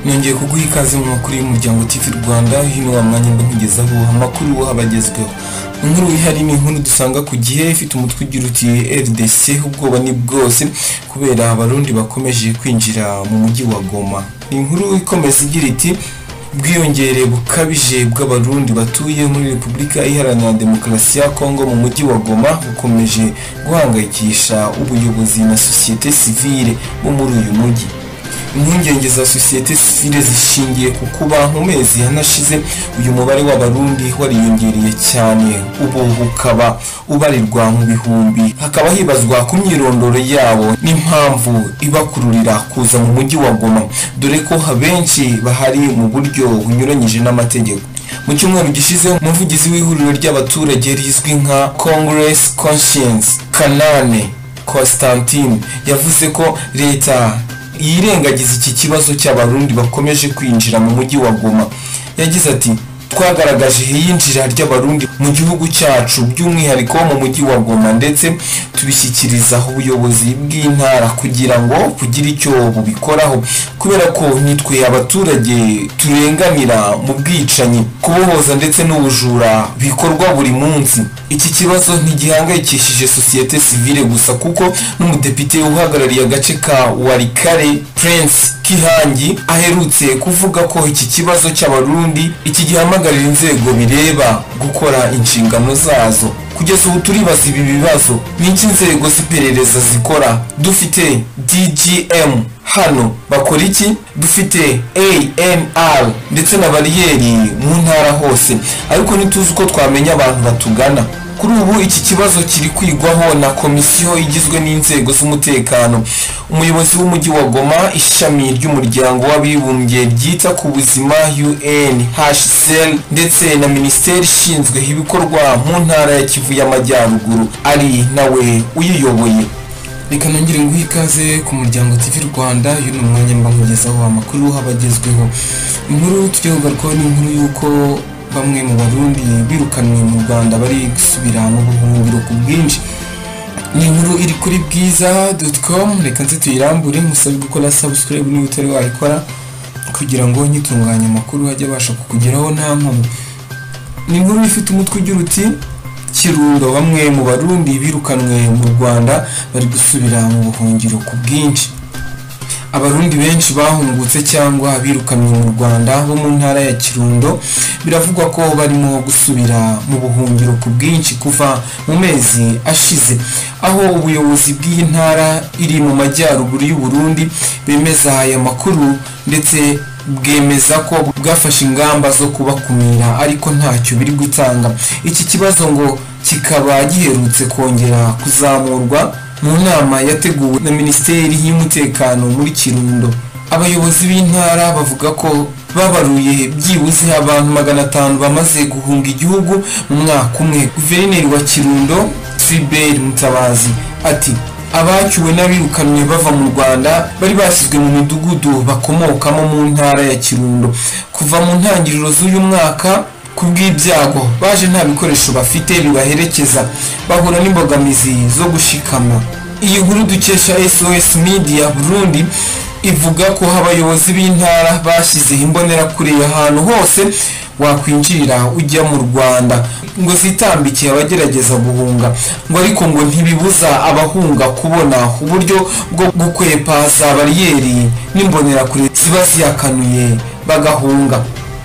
nongeye kuguha ikaze mu makuru y'umuryango TV Rwanda hino wa mwanya mba nkugezaho amakuru abagezweho inkuru ihari ni inkuru dusanga ku gihe ifite umutwe ugira uti RDC ubwoba ni bwose kubera abarundi bakomeje kwinjira mu mujyi wa Goma ni inkuru ikomeza igira iti ubwiyongere bukabije bw'abarundi batuye muri repubulika iharanira demokarasi ya kongo mu mujyi wa goma bukomeje guhangayikisha ubuyobozi na sosiyete sivile bo muri uyu mujyi impungenge za sosiyete sivile zishingiye ku kuba mu mezi yanashize uyu mubare w'abarundi wariyongereye cyane ubu ukaba ubarirwa mu bihumbi hakaba hibazwa ku myirondoro yabo n'impamvu ibakururira kuza mu mujyi wa goma dore ko abenshi bahari mu buryo bunyuranyije n'amategeko mu cyumweru gishize umuvugizi w'ihuriro ry'abaturage rizwi nka congress conscience kanane constantine yavuze ko leta yirengagiza iki kibazo cy'abarundi bakomeje kwinjira mu mujyi wa goma yagize ati twagaragaje iyinjira ry'abarundi mu gihugu cyacu by'umwihariko mu mujyi wa goma ndetse tubishyikiriza ubuyobozi bw'intara kugira ngo bugire icyo bubikoraho kubera ko nitwe abaturage turenganira mu bwicanyi kubohoza ndetse n'ubujura bikorwa buri munsi iki kibazo ntigihangayikishije sosiyete sivile gusa kuko n'umudepite uhagarariye agace ka warikare prince kihangi aherutse kuvuga ko iki kibazo cy'abarundi iki gihamagarira inzego bireba gukora inshingano zazo kugeza ubu turibaza ibi bibazo n'iki inzego z'iperereza zikora dufite dgm hano bakora iki dufite anr ndetse na bariyeri mu ntara hose ariko ntituzi uko twamenya abantu batugana kuri ubu iki kibazo kiri kwigwaho na komisiyo igizwe n'inzego z'umutekano umuyobozi w'umujyi wa goma ishami ry'umuryango w'abibumbye ryita ku buzima unhcr ndetse na minisiteri ishinzwe ibikorwa mu ntara ya kivu y'amajyaruguru ari nawe uyiyoboye reka nongere nguhe ikaze ku muryango TV Rwanda uyu ni umwanya mba nkugezaho amakuru habagezweho inkuru tujya kugarukaho ni inkuru y'uko bamwe mu barundi birukanwe mu Rwanda bari gusubira mu buhungiro ku bwinshi ni inkuru iri kuri bwiza.com reka nze tuyirambure musabe gukora subscribe niba utari wayikora kugira ngo nyitunganya amakuru ajye abasha kukugeraho nta nkomyi ni inkuru ifite umutwe ugira uti kirundo bamwe mu barundi birukanwe mu rwanda bari gusubira mu buhungiro ku bwinshi abarundi benshi bahungutse cyangwa birukanwe mu rwanda bo mu ntara ya kirundo biravugwa ko barimo gusubira mu buhungiro ku bwinshi kuva mu mezi ashize aho ubuyobozi bw'iyi ntara iri mu majyaruguru y'u Burundi bemeza aya makuru ndetse bwemeza ko bwafashe ingamba zo kubakumira ariko ntacyo biri gutanga iki kibazo ngo kikaba giherutse kongera kuzamurwa mu nama yateguwe na minisiteri y'umutekano muri kirundo abayobozi b'intara bavuga ko babaruye byibuze abantu magana atanu bamaze guhunga igihugu mu mwaka umwe guverineri wa kirundo tribert mutabazi ati abacyuwe n'abirukanwe bava mu rwanda bari bashyizwe mu midugudu bakomokamo mu ntara ya kirundo kuva mu ntangiriro z'uyu mwaka ku bw'ibyago baje nta bikoresho bafite bibaherekeza bahura n'imbogamizi zo gushikama iyi nkuru dukesha sos media burundi ivuga ko abayobozi b'intara bashyizeho imbonerakure ahantu hose wakwinjirira ujya mu rwanda ngo zitambikiye abagerageza guhunga ngo ariko ngo ntibibuza abahunga kubona uburyo bwo gukwepa za bariyeri n'imbonerakure ziba ziyakanuye bagahunga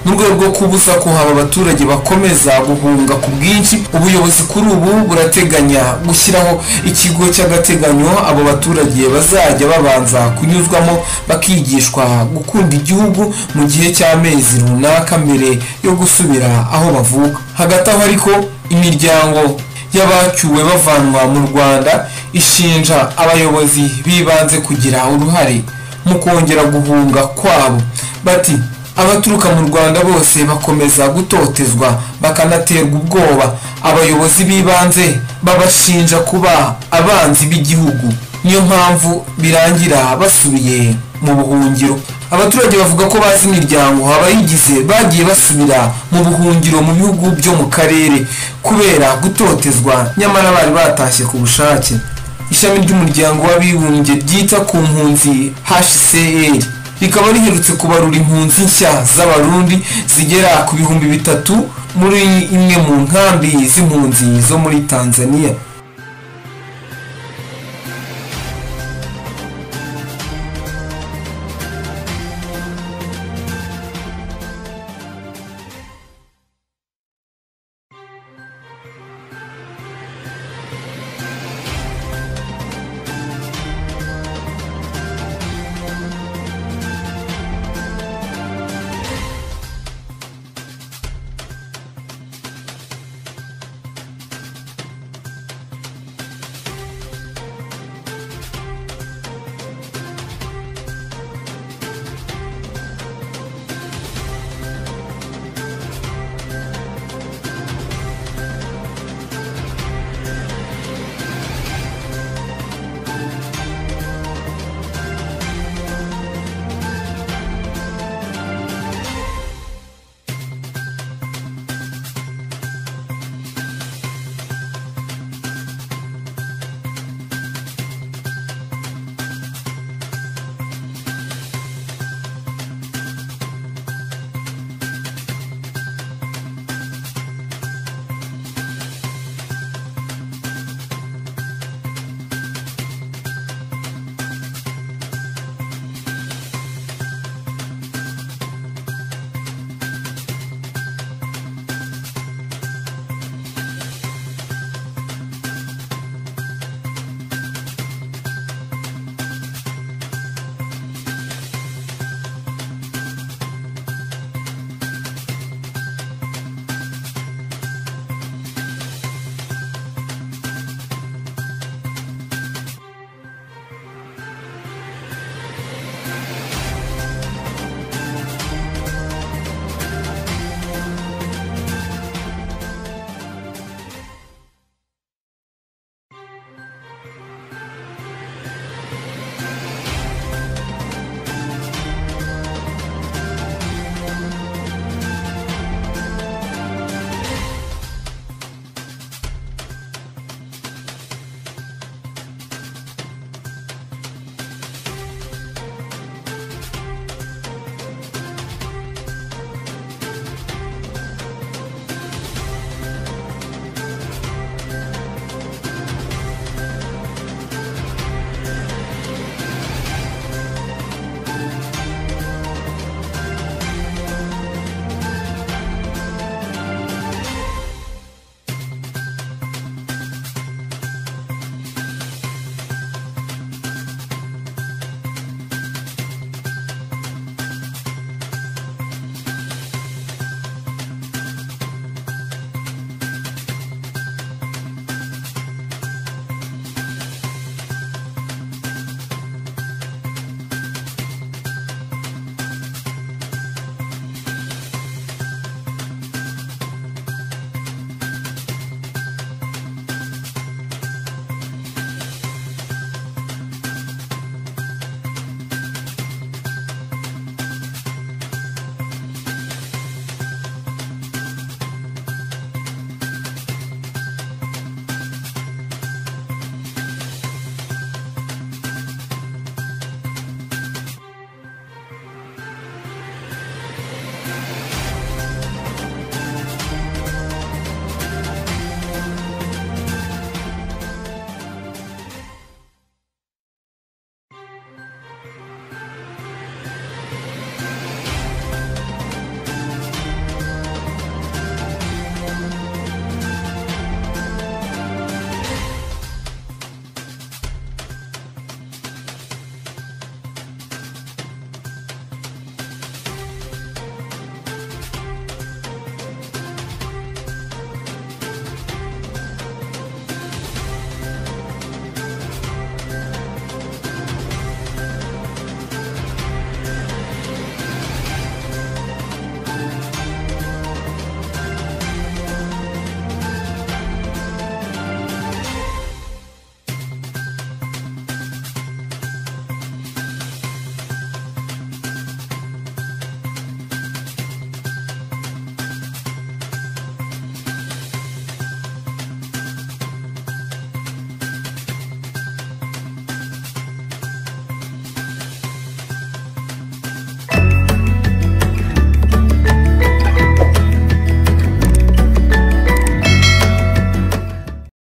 mu rwego rwo kubuza ko haba abaturage bakomeza guhunga ku bwinshi ubuyobozi kuri ubu burateganya gushyiraho ikigo cy'agateganyo abo baturage bazajya babanza kunyuzwamo bakigishwa gukunda igihugu mu gihe cy'amezi runaka mbere yo gusubira aho bavuka hagati aho ariko imiryango y'abacyuwe bavanwa mu rwanda ishinja abayobozi bibanze kugira uruhare mu kongera guhunga kwabo bati abaturuka mu rwanda bose bakomeza gutotezwa bakanaterwa ubwoba abayobozi b'ibanze babashinja kuba abanzi b'igihugu niyo mpamvu birangira basubiye mu buhungiro abaturage bavuga ko bazi imiryango abayigize bagiye basubira mu buhungiro mu bihugu byo mu karere kubera gutotezwa nyamara bari batashye ku bushake ishami ry'umuryango w'abibumbye ryita ku mpunzi hcr rikaba riherutse kubarura impunzi nshya z'abarundi zigera ku bihumbi bitatu muri imwe mu nkambi z'impunzi zo muri tanzania